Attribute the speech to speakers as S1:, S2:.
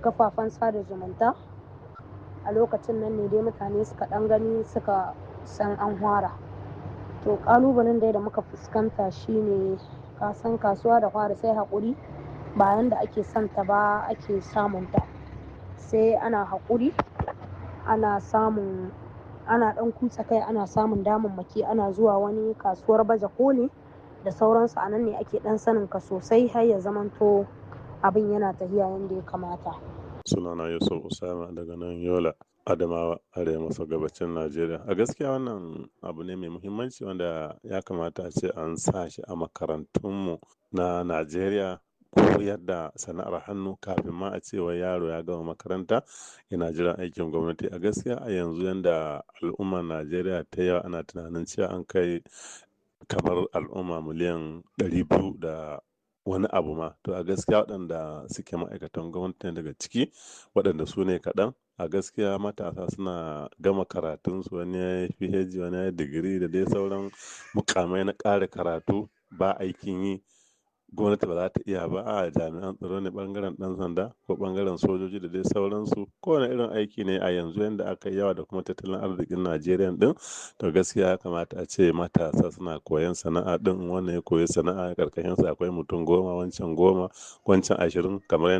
S1: kafafen sada zumunta a lokacin nan ne dai mutane suka ɗan gani suka san an fara to ƙalubalen dai da muka fuskanta shine ka san kasuwa da fara sai haƙuri bayan da ake son ta ba ake samunta sai ana haƙuri ana samun ana ɗan kutsa kai ana samun damammaki ana zuwa wani kasuwar baje koli da sauransu a nan ne ake ɗan sanin ka sosai har ya zamanto abin yana tafiya yadda ya kamata
S2: sunana yusuf usama daga nan yola adamawa arewa maso gabacin najeriya a gaskiya wannan abu ne mai muhimmanci wanda ya kamata a ce an sa shi a makarantunmu na najeriya koyar da sana'ar hannu kafin ma a ce wai yaro ya gama makaranta yana jiran aikin gwamnati a gaskiya a yanzu yanda al'ummar najeriya ta yawa ana tunanin cewa an kai kamar al'umma miliyan ɗari biyu da wani abu ma to a gaskiya waɗanda suke ma'aikatan gwamnati daga ciki waɗanda su ne kaɗan a gaskiya matasa suna gama karatunsu wani ya yi phd wani ya yi digiri da dai sauran mukamai na ƙara karatu ba aikin yi gwamnati ba za ta iya ba a jami'an tsaro ne bangaren dan sanda ko bangaren sojoji da dai sauransu kowane irin aiki ne a yanzu yadda aka yi yawa da kuma tattalin arzikin najeriya din to gaskiya ya kamata a ce matasa suna koyan sana'a din wannan ya koyi sana'a karkashin sa akwai mutum goma wancan goma wancan ashirin kamar